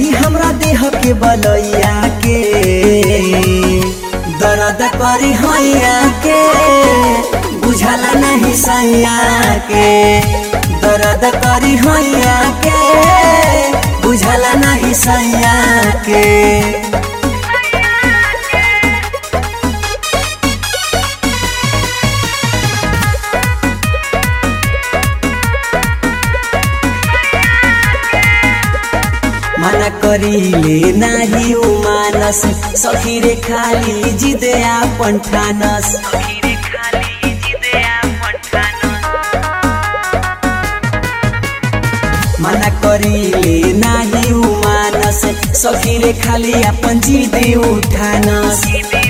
जाई हमरा देह के बलैया के दर्द करी हैया के बुझला नहीं सैया के दर्द करी हैया के बुझला नहीं सैया के मना करीले नाही उ मानस सखी रे खाली जिदे आपन ठानस मना करीले नाही उ मानस सखी रे खाली आपन जिदे उठानस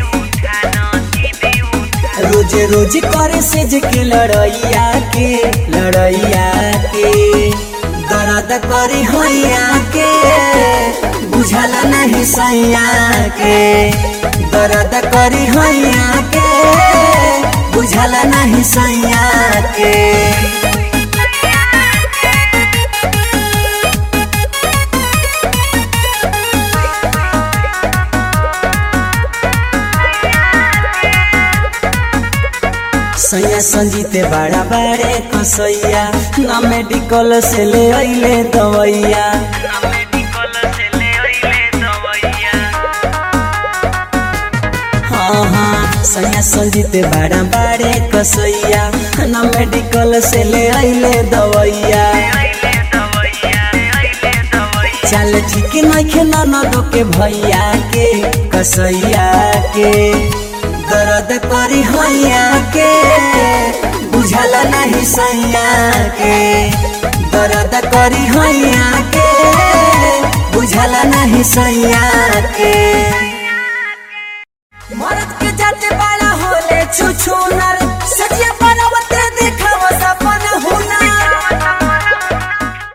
रोजे रोज करे से जे के लड़ैया के लड़ैया के दर्द करी हैया के बुझला नहीं सैया के दर्द करी हैया के बुझला नहीं सैया के सैया संजीते बड़ा बड़े कसैया ना मेडिकल से ले अइले दवैया हाँ हाँ सैया संजीते बड़ा बड़े कसैया ना मेडिकल से ले अइले दवैया चल ठीक नइखे ननदो के भैया के कसैया के दर्द करी हैया के बुझला नहीं सैया के दर्द करी हैया के बुझला नहीं सैया के मरद के जाते बड़ा होले छुछ